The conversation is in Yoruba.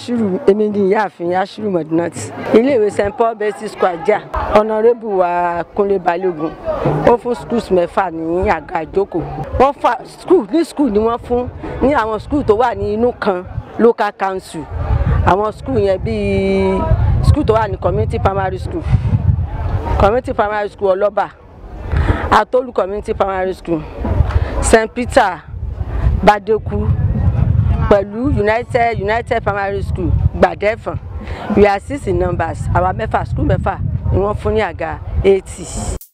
ashiru èmi ni ìyáàfin ashiru modinat iléèwé st paul baptist school ajá ọ̀nàrẹ́bù wa kúnlé balógun ó fún schools mẹ́fà ní àga ìjókòó wọ́n fa school ní school ni wọ́n fún ní àwọn school tó wà ní inú kan local council àwọn school yẹn bíi school tó wà ní community primary school community primary school ọlọ́ba atolu community primary school st peter badeku pẹ̀lú united united primary school gbàdẹ́fọ̀n we are six in numbers àwa mẹ́fà school mẹ́fà ni wọ́n fún ní àga eighty.